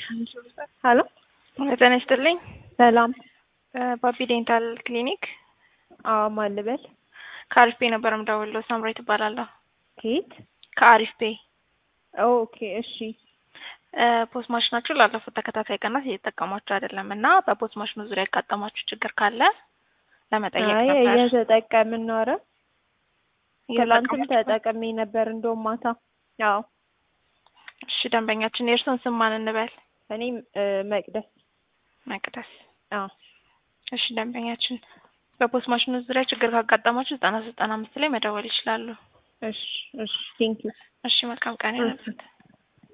ሄሎ ጤና ይስጥልኝ። ሰላም። ባቢ ዴንታል ክሊኒክ አዎ፣ ማን ልበል? ከአሪፍ ፔ ነበር የምደውለው። ሳምራዊት እባላለሁ። ከየት? ከአሪፍ ፔ ኦኬ፣ እሺ። ፖስት ማሽናችሁ ላለፉት ተከታታይ ቀናት እየተጠቀማችሁ አይደለም እና በፖስት ማሽኑ ዙሪያ ያጋጠማችሁ ችግር ካለ ለመጠየቅ አይ ነበር። እየተጠቀምን ነው። ኧረ ትላንትም እየተጠቀማችሁ ነው? ተጠቅሜ ነበር እንደውም ማታ። አዎ፣ እሺ ደንበኛችን የእርስዎን ስም ማን እንበል? እኔም መቅደስ። መቅደስ። አዎ፣ እሺ ደንበኛችን በፖስት ማሽኑ ዙሪያ ችግር ካጋጠማችሁ ዘጠና ዘጠና አምስት ላይ መደወል ይችላሉ። እሺ፣ እሺ። ቴንኪው። እሺ መልካም ቀን ይሁንልዎት።